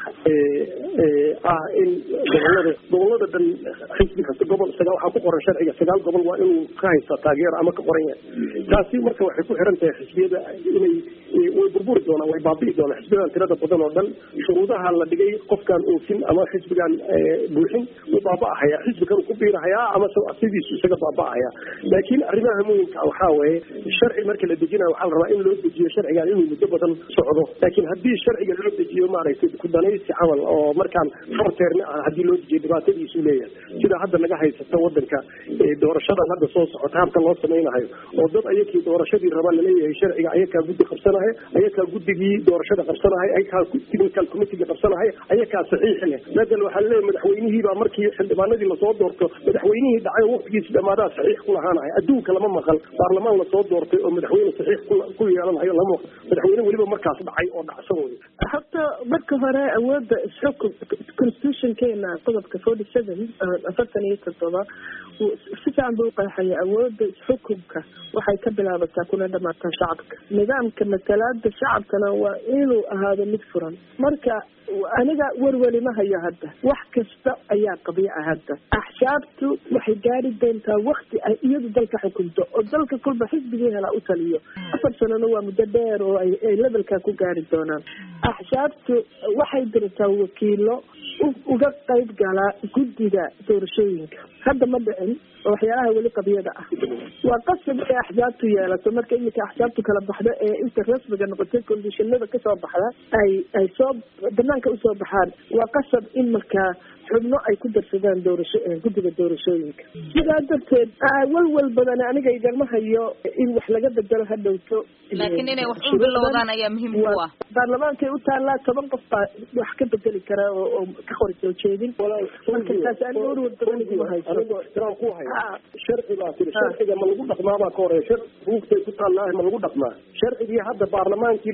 ah in gobolada gobolada dhan xisbi kasta gobol sagaal waxaa ku qoran sharciga sagaal gobol waa inuu ka haystaa taageero ama ka qoran yahay taasi marka waxay ku xiran tahay xisbiyada inay way burburi doonaan way baabi'i doonaan xisbiyadan tirada badan oo dhan shuruudaha la dhigay qofkaan oofin ama xisbigaan buuxin wuu baaba'ahaya xisbi kan ku biirahayaa ama sidiisu isaga baaba'ahaya laakiin arrimaha muhimka waxaa weeye sharci marka la dejinayo waxaa la rabaa in loo dejiyo sharcigan inuu muddo badan socdo laakiin haddii sharciga loo dejiyo maaragtay kudanaysi camal oo markaan farteerna ah haddii loo dejiyo dhibaatadiisu leeyahay sida hadda naga haysata wadanka doorashadan hadda soo socota habka loo samaynayo oo dad ayakii doorashadii raba laleeyahay sharciga ayakaa guddi qabsanahay ayakaa guddigii doorashada qabsanahay ayakaa technical committeega qabsanahay ayakaa saxiix leh madal waxaa laleeyahay madaxweynihiibaa markii xildhibaanadii lasoo doorto madaxweynihii dhacay waqtigiisi dhamaadaa saxiix ku lahaanahay adduunka lama maqal baarlamaan lasoo doortay oo madaxweyne saxiix ku yeelanayo lama maqal madaxweyne weliba markaas dhacay oo dhacsan wey horta marka hore awoodda isxukun constitutionkeena qodobka forty seven afartan iyo toddoba si fiican buu uqeexaya awoodda isxukunka waxay ka bilaabataa kuna dhamaataa shacabka nidaamka matalaada shacabkana waa inuu ahaado mid furan marka aniga werweli ma hayo hadda wax kasta ayaa qabiica hadda axsaabtu waxay gaari doontaa wakti ay iyadu dalka xukunto oo dalka kulba xisbigii helaa u taliyo afar sanona waa muddo dheer oo ay levelkaa ku gaari doonaan axsaabtu waxay dirtaa wakiilo uga qayb galaa guddiga doorashooyinka hadda ma dhicin oo waxyaalaha weli qabiyada ah waa qasab inay axsaabtu yeelato marka iminka axsaabtu kala baxda ee inta rasmiga noqotay kondishinada kasoo baxda ay ay soo banaanka usoo baxaan waa qasab in markaa xubno ay ku darsadaan doorasho guddiga doorashooyinka sidaa darteed walwal badan aniga igama hayo in wax laga bedelo ha dhowto laakiin inay wax u bilowdaan ayaa muhiim u ah baarlamaankay u taallaa toban qof baa wax ka bedeli kara oo oo ka qori soo jeedin marka taas aan warwar badan iguma hayso anigoo ixtiraam ku haya sharci baa tiri sharciga ma lagu dhaqmaa baa ka horeya shar buugtay ku taallaa ma lagu dhaqmaa sharcigii hadda baarlamaankii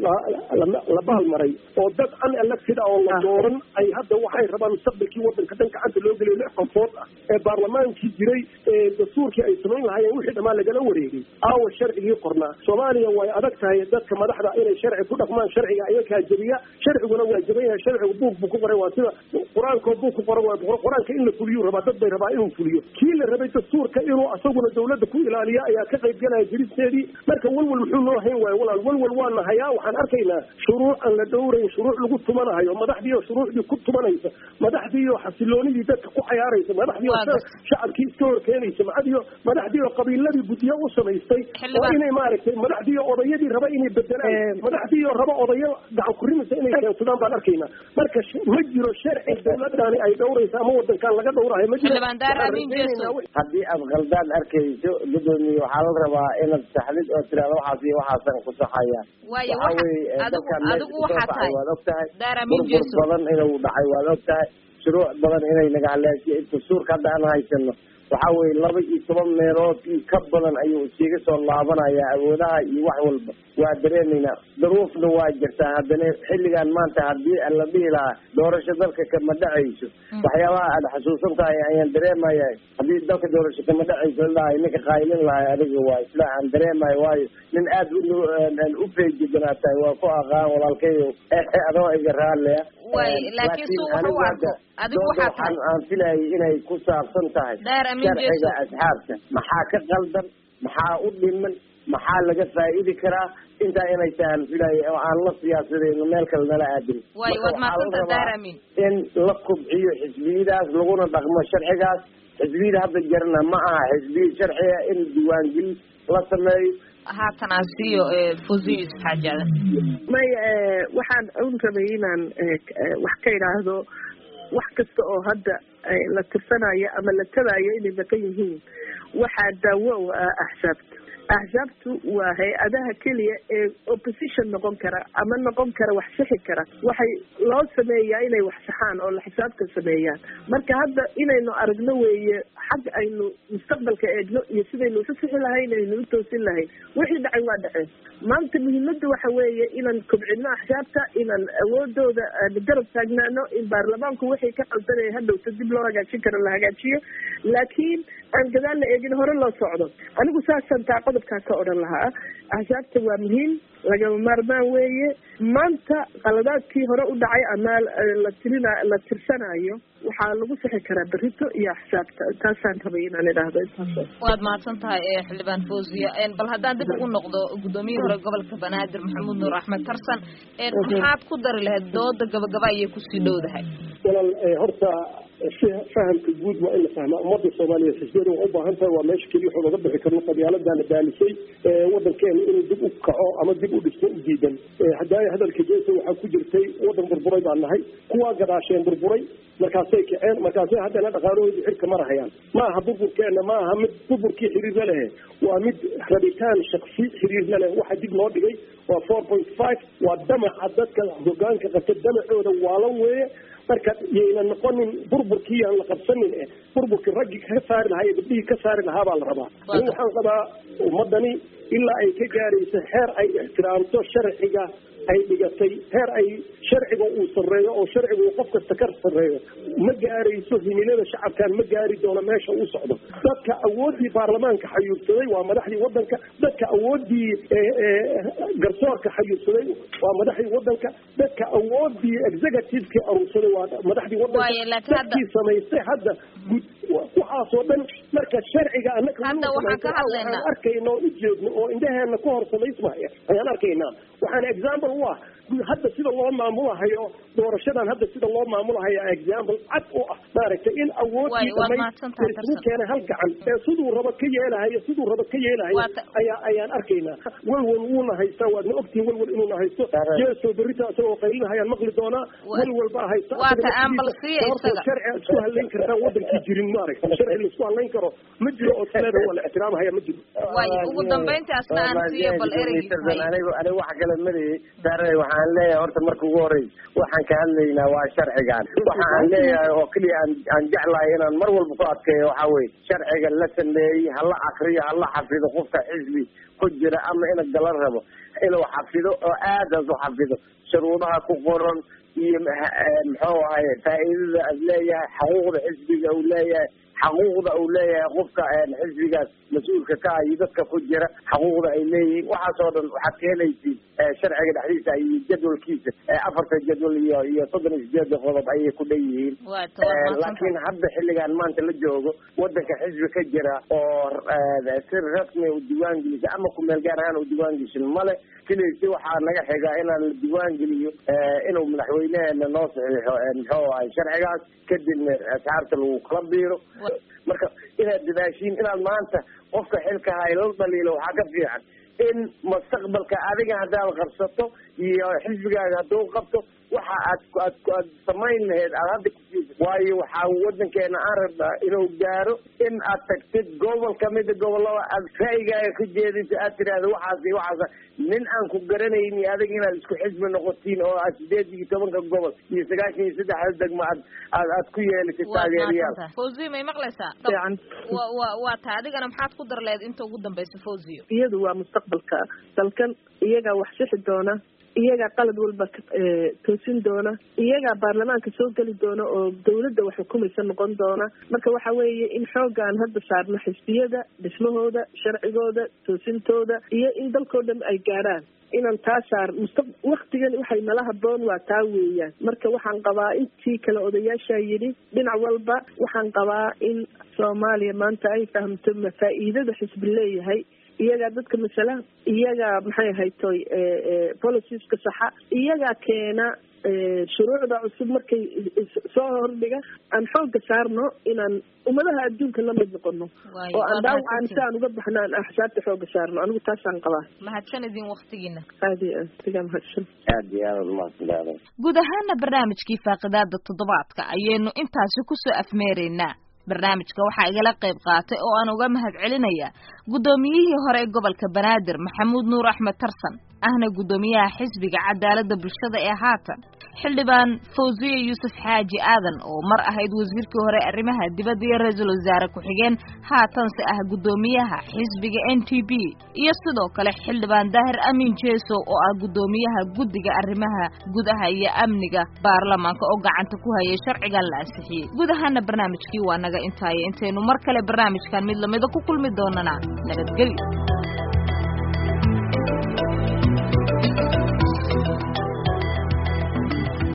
la baalmaray oo dad unelected ah oo la dooran ay hadda waxay rabaan mustaqbalkii wadanka dhan gacanta loo geliyo lix qofood ah ee baarlamaankii jiray ee dastuurkii ay samayn lahaayeen wixii dhammaan lagala wareegay aawa sharcigii qornaa soomaaliya way adag tahay dadka madaxda inay sharci ku dhaqmaan sharciga ayakaa jebiya sharciguna waa jeban yahay sharcigu buug buu ku qoray waa sida qur-aankoo buug ku qoran waa qur-aanka in la fuliyuu rabaa dad bay rabaa inuu fuliyo kii la rabay dastuurka inuu asaguna dawladda ku ilaaliya ayaa ka qayb galaya jiristeedii marka walwal muxuu noo hayn waayo walaal walwal waana hayaa waxaan arkaynaa shuruuc aan la dhowrayn shuruuc lagu tumanahayo madaxdiioo shuruucdii ku tumanaysa madaxdiioo xasiloonidii dadka ku cayaaraysa madaxdiioo shacabkii iska horkeenaysa madaxdiioo madaxdiioo qabiiladii guddiyo u samaystay oo inay maaragtay madaxdiioo odayadii raba inay bedelaan madaxdiioo raba odayo gacan kurimisa inay keensadaan baan arkaynaa marka ma jiro sharci dawladani ay dhowraysa ama wadankan laga dhowrahayo ma jiro haddii aad khaldaan arkayso gudoomiye waxaa la rabaa inaad saxdid oo tirahdo waxaas iyo waxaasan ku saxa dhacayaan waayo waxa waxa weeye adigu dalkan meesha adigu kasoo waxaa baxay tahay waad og tahay daaramin burbur jeso badan inuu dhacay waad og tahay shuruuc badan inay naga haleeshiyo dastuurka hadda aan haysano waxa weeye laba iyo toban meelood iyo ka badan ayuu iskaga soo laabanaya awoodaha iyo wax walba waa dareemaynaa daruufna waa jirtaa haddana xilligan maanta haddii la dhihi lahaa doorasho dalka kama dhacayso waxyaabaha aad xasuusan tahay ayaan dareemaya haddii dalka doorasho kama dhacayso ladhahay ninka qaylin lahay adiga waa isla aan dareemayo waayo nin aad u feejiganaa tahay waa ku aqaan walaalkayo adoo iga raalleya waayo laakiin suu wuxuu u arko adigu waxaa tahay aan filayay inay ku saabsan tahay daar amin sharciga jeso asxaabta maxaa ka qaldan maxaa u dhiman maxaa laga faa'idi karaa intaa inay tahan filayay oo aan la siyaasadayno meel kale nala aadin waayo waad Marka waxaa la mahadsanta rabaa daar amin in la kubciyo xisbiyadaas laguna dhaqmo sharcigaas xisbiyada hadda jarna ma aha xisbiya sharciga in diiwaangelin la sameeyo haatan aan siiyo fuziyo yusuf xaajaada maya eh, waxaan un rabay inaan eh, k- eh, wax ka idhaahdo wax kasta oo hadda eh, la tirsanayo ama la tabayo inay maqan yihiin waxaa daawo u ah axsaabta axsaabtu waa hay-adaha keliya ee opposition noqon kara ama noqon kara wax sixi kara waxay loo sameeyaa inay wax saxaan oo la xisaabta sameeyaan marka hadda inaynu aragno weeye xag aynu mustaqbalka eegno iyo sidaynu isu sixi lahayn aynu u toosin lahayn wixii dhacay waa dhaceen maanta muhiimadda waxa weeye inaan kobcino axsaabta inaan awoodooda aan garab taagnaano in baarlamaanku wixii ka qaldanaya hadhowta dib loo hagaajin karo la hagaajiyo laakiin aan gadaal la eegin hore loo socdo anigu saasaan taa qodobkaa ka odhan lahaa axsaabta waa muhiim lagama maarmaan weeye maanta qaladaadkii hore u dhacay ama la tirina la tirsanayo waxaa lagu sixi karaa berito iyo axsaabta taasaan rabay inaan idhaahdo intaas waad mahadsan tahay ee xildhibaan fawziya Een, bal haddaan dib ugu noqdo gudoomiyihii hore gobolka banaadir maxamuud nuur axmed tarsan een, maxaad ku dari lahayd dooda gabagaba ayay kusii dhowdahay walaal eh, horta fi- fahamka guud waa in la fahmaa ummadda soomaaliyeed xisbiyada waa u baahan tahay waa meesha keliya waxuu laga bixi karno qabyaaladana baalisay eh, wadankeena inuu dib u kaco ama dib u dhismo u diidan Eh, hadaayo hadalka jeesa waxaa ku jirtay wadan burburay baan nahay kuwaa gadaasheen burburay markaasay kaceen markaasay haddana dhaqaalahoodii xilka marahayaan ma aha burburkeena ma aha mid burburkii xiriir la lehe waa mid rabitaan shaksi xiriir la leh waxa dib loo dhigay waa four point five waa damaca dadka hogaanka qabta damacooda waalan weeye marka yayna noqonin burburkii aan la qabsanin eh burburkii raggii ka saari lahaa iyo gabdhihii ka saari lahaa baa la rabaa ani waxaan qabaa ummadani ilaa ay ka gaarayso heer ay ixtiraamto sharciga ay dhigatay heer ay sharciga uu sarreeyo oo sharciga uu qof kasta ka sarreeyo ma gaarayso himilada shacabkan ma gaari doono meesha uu socdo dadka awooddii baarlamaanka xayuubsaday waa madaxdii wadanka dadka awooddii eh, eh, garsoorka xayuubsaday waa madaxdii wadanka dadka awooddii executivekii aruursaday waa madaxdii wadanka Waaye, laakiin hadda- dadkii samaystay hadda gud waxaasoo dhan marka sharciga anaka Hadda waxaan ka hadlaynaa. waxaan arkayna oo ujeedno oo indhaheena ku hor samaysmaya ayaan arkaynaa waxaana example u ah hadda sida loo maamulahayo doorashadan hadda sida loo maamulahayo example cad u ah maaragtay in awoodii Waay, waad dhamay mahadsantahay, isugu Tarsan. keenay hal gacan ee siduu rabo ka yeelahayo siduu rabo ka yeelahayo Waa ta- ayaa ayaan arkaynaa walwal wuuna haystaa waadna ogtihin walwal inuuna haysto jeeso berita isagoo qaylinahayaan maqli doonaa Waa- walwal baa haysta waa Asaga ta aan bal naftiisa siiya sababtoo isaga. sharci aad isku halayn kartaa wadankii jirin maaragta sharci la isku halayn karo ma jiro oo sileeda waa la ixtiraamahaya ma jiro waayo ugu dambayntii asna aan siiyo bal ereygiisa hay anigu anigu wax kale marayay sare waxaan leeyahay horta marka ugu horeysa waxaan ka hadlaynaa waa sharcigan waxa aan leeyahay oo keliya aan aan jeclahay inaan mar walba ku adkeeyo waxaa weye sharciga la sameeyey hala akriyo hala xafido qofka xisbi ku jira ama ina galan rabo inuu xafido oo aadaas u xafido shuruudaha ku qoran iyo maxa- eh, muxuu ahay faa'iidada aad leeyahay xaquuqda xisbiga uu leeyahay xaquuqda uu leeyahay qofka een, xisbigaas mas-uulka ka ah iyo dadka ku jira xaquuqda ay leeyihiin waxaasoo dhan waxaad ka helaysiin eh, sharciga dhexdiisa iyo jadwalkiisa eh, afarta jadwal iyo iyo soddon iyo sideeda qodob ayay ku dhan yihiin waa ta waad Eh, mahadsan laakiin hadda xilligan maanta la joogo wadanka xisbi ka jira oo eh, si rasmi u diiwaan gelisa ama kumeel gaar ahaan u diiwaan geshin male keliisi waxaa naga xiga inaan la diiwaan geliyo eh, inuu madaxweyneheena noo saxiixo eh, muxuu ahay sharcigaas kadibna asxaabta lagu kala biiro marka inaad dadaashiin inaad maanta qofka xilka hay la dhaliilo waxaa ka fiican in mustaqbalka adiga haddaad qabsato iyo xisbigaaga hadduu qabto waxa aad aad aad samayn lahayd aad hadda kusiisa waayo waxaa wadankeena aan rabnaa inuu gaaro in aad tagtid gobol kamida gobolada aad ra'yigaaga ka jeedinto aad tidhaahda waxaas iyo waxaas nin aan ku garanayni adag inaad isku xisbi noqotiin oo aad sideed iyo tobanka gobol iyo sagaashan iyo saddexda degmo aad aad aad ku yeelatid taageerayaal fawziyo may maqlaysaa wa wa waa tahay adigana maxaad ku dar leed inta ugu dambaysa fawziyo iyadu waa mustaqbalka dalkan iyagaa wax sixi doona iyagaa qalad walba toosin doona iyagaa baarlamaanka soo geli doona oo dawladda wax xukumaysa noqon doona marka waxa weeye in xooga aan hadda saarno xisbiyada dhismahooda sharcigooda toosintooda iyo in dalkoo dhan ay gaadhaan inaan taa saar musta waktigan waxay nala haboon waa taa weeyaan marka waxaan qabaa intii kale odayaashaa yidhi dhinac walba waxaan qabaa in soomaaliya maanta ay fahamto mafaa'iidada xisbi leeyahay iyagaa dadka masala iyagaa maxay haytoy policieska saxa iyagaa keena shuruucda cusub markay soo hordhiga aan xooga saarno inaan ummadaha adduunka la mid noqono oo aan dhaawacaan si aan uga baxno aan axsaabta xooga saarno anigu taasaan qabaa mahadsan idin waktigiina aad iyo aad sigaa mahadsan aad iyo aad umahadsantaada guud ahaana barnaamijkii faaqidaada toddobaadka ayaynu intaasi kusoo afmeeraynaa barnaamijka waxaa igala qayb qaatay oo aan uga mahad celinaya guddoomiyihii hore ee gobolka banaadir maxamuud nuur axmed tarsan ahna guddoomiyaha xisbiga cadaaladda bulshada ee haatan xildhibaan fawziye yuusuf xaaji aadan oo mar ahayd wasiirkii hore arrimaha dibadda iyo ra-iisul wasaare ku-xigeen haatanse ah guddoomiyaha xisbiga n t b iyo sidoo kale xildhibaan daahir amiin jeesow oo ah guddoomiyaha guddiga arrimaha gudaha iyo amniga baarlamaanka oo gacanta ku hayay sharcigan la ansixiyey guud ahaana barnaamijkii waa naga intaayo intaynu mar kale barnaamijkan mid lamida ku kulmi doonana nabadgelyo